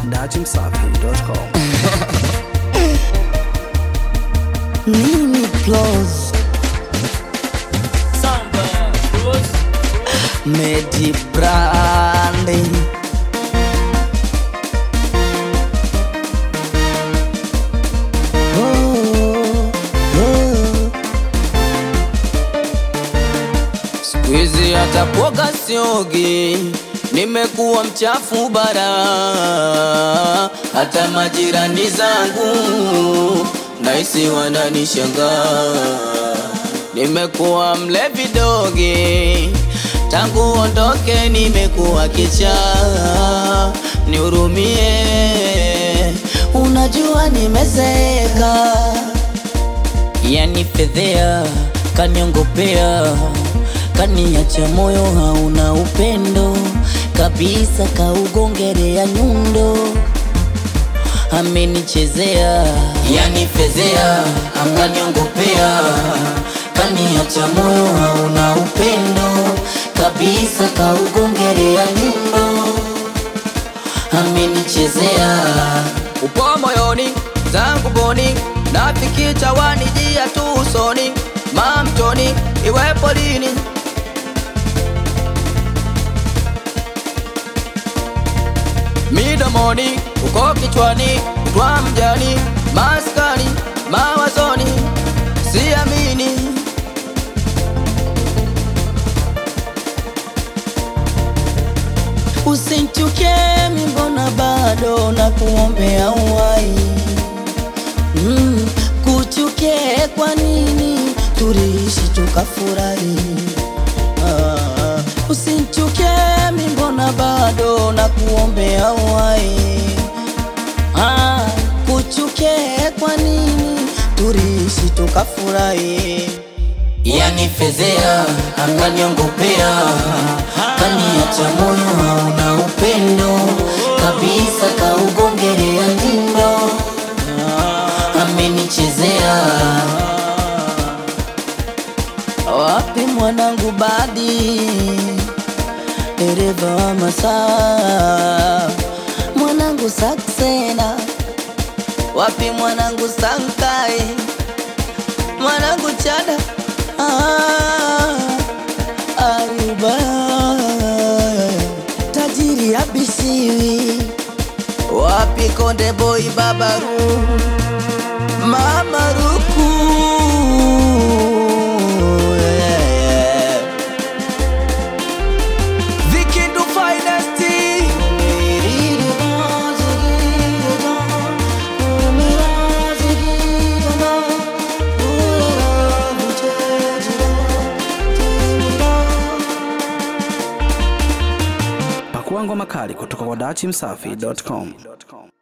dachimsafi.com. Nini plus Medi branding Oh, oh. Siku hizi hata kuoga siogi, nimekuwa mchafu bara. Hata majirani zangu nahisi wananishangaa. Nimekuwa mlevi dogi, tangu ondoke nimekuwa kichaa. Nihurumie, unajua nimezeeka yani fedhea kaniongopea kaniacha moyo hauna upendo kabisa kaugongerea nyundo amenichezea yani fedhea akaniongopea kaniacha moyo hauna upendo kabisa kaugongerea nyundo amenichezea upo moyoni zangu boni nafikicha wanijia tu usoni mamtoni iwepo lini midomoni uko kichwani twa mjani maskani mawazoni siamini Usinchuke mbona bado na kuombea uhai mm, kuchuke kwa nini tuliishi tukafurahi ah, usinchuke mbona bado na kuombea uhai ah, kuchuke kwa nini tuliishi tukafurahi yani fedhea akaniongopea kaniacha moyo hauna upendo kabisa kaugongerea ndindo amenichezea wapi mwanangu badi dereva wa masaa mwanangu saksena wapi mwanangu sankai mwanangu chada ah, Ayuba tajiri abisiwi wapi konde boy babaru mama ruku yeah, yeah. Vikindu finest Pakua ngoma kali kutoka kwa dachimsafi.com.